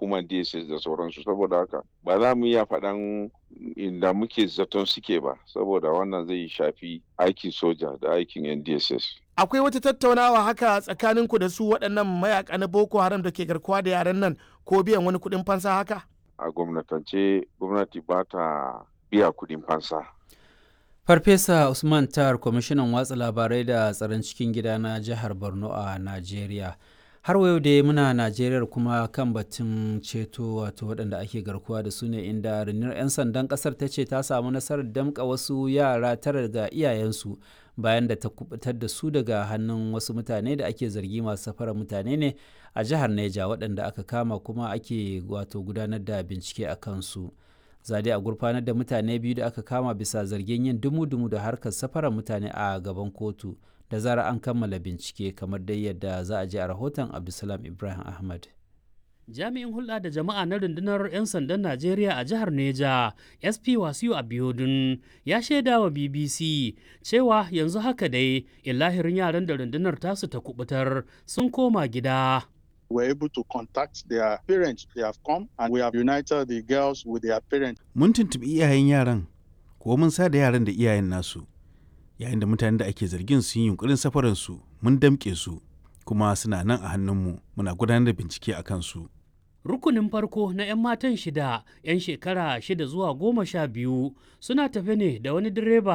hukumar DSS da sauransu saboda haka ba za mu iya faɗan inda muke zaton suke ba saboda wannan zai shafi aikin soja da aikin yan DSS. Akwai wata tattaunawa haka tsakaninku da su waɗannan mayaka na Boko Haram da ke garkuwa da yaren nan ko biyan wani kuɗin fansa haka? A gwamnatance gwamnati ba ta biya kuɗin fansa. Farfesa Usman Tar, kwamishinan watsa labarai da tsaron cikin gida na jihar Borno a Najeriya. Har yau dai muna Najeriya kuma kan batun ceto wato waɗanda ake garkuwa da su ne inda rundunar 'yan sandan ƙasar ta ce ta samu nasarar damƙa wasu yara tara ga iyayensu bayan da ta kubutar da su daga hannun wasu mutane da ake zargi masu safarar mutane ne a jihar Neja waɗanda aka kama kuma ake wato gudanar da bincike a kansu. zade a gurfanar da mutane biyu da aka kama bisa zargin yin dumu-dumu da harkar safarar mutane a gaban kotu da zara an kammala bincike kamar dai yadda za a je a rahoton abdulsalam ibrahim ahmad jami'in hulɗa da jama'a na rundunar 'yan sandan najeriya a jihar neja sp wasiu abiodun ya shaida wa bbc cewa yanzu haka dai illahirin yaran da rundunar tasu ta kubutar sun koma gida were able to contact their parents. They have come and we have united the girls with their parents. Mun tuntuɓi iyayen yaran, ko mun sa da yaran da iyayen nasu. Yayin da mutanen da ake zargin sun yi yunkurin safaransu, mun damƙe su, kuma suna nan a hannunmu, muna gudanar da bincike a kansu. Rukunin farko na 'yan matan shida, 'yan shekara shida zuwa goma sha biyu, suna tafe ne da wani direba